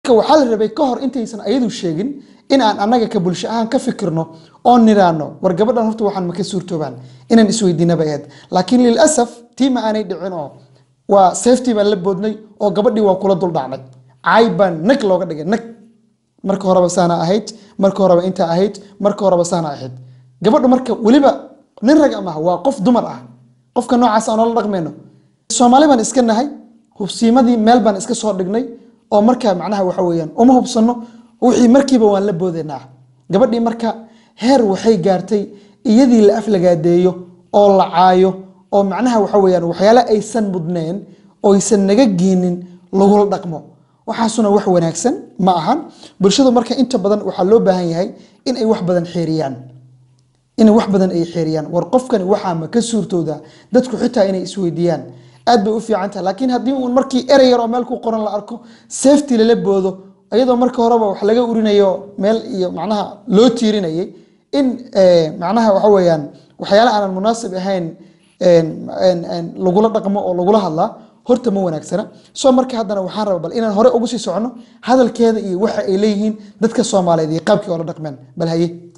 marka waxaa la rabay ka hor intaysan ayadu sheegin in aan annaga ka bulsho ahaan ka fikirno oo niraano war gabadhan horta waxaan ma ka suurtoobaan inaan isweydiina bay ahayd laakiin lilasaf tii ma aanay dhicin oo waa safety baan la boodnay oo gabadhii waa kula duldhacnay caay baan nag looga dhigay nag marka horeba saana ahayd marka horeba intaa ahayd marka horeba saana ahayd gabadhu marka weliba nin rag amaha waa qof dumar ah qofka noocaas aan noola dhaqmayno soomaali baan iska nahay hubsiimadii meel baan iska soo dhignay oo markaa macnaha waxa weeyaan uma hubsano wixii markiiba waan la boodaynaa gabadhii marka heer waxay gaartay iyadii la aflagaadeeyo oo la caayo oo macnaha waxa weeyaan waxyaale aysan mudneen oo aysan naga geenin lagula dhaqmo waxaasuna wax wanaagsan ma ahan bulshadu marka inta badan waxaa loo baahan yahay in ay wax badan xeeriyaan inay wax badan ay xeeriyaan war qofkani waxaa ma ka suurtooda dadku xitaa inay isweydiiyaan aad bay u fiican tahay laakiin haddii uun markii erey yar oo meel ku qoran la arko safety lala boodo iyadoo marka horeba wax laga urinayo meel iyo macnaha loo tiirinayay in macnaha waxa weeyaan waxyaale aanan munaasib ahayn lagula dhaqmo oo lagula hadlaa horta ma wanaagsana soo marka haddana waxaan raba bal inaan hore ugu sii socono hadalkeeda iyo waxa ay leeyihiin dadka soomaaliyeed iyo qaabkii oola dhaqmeen bal haye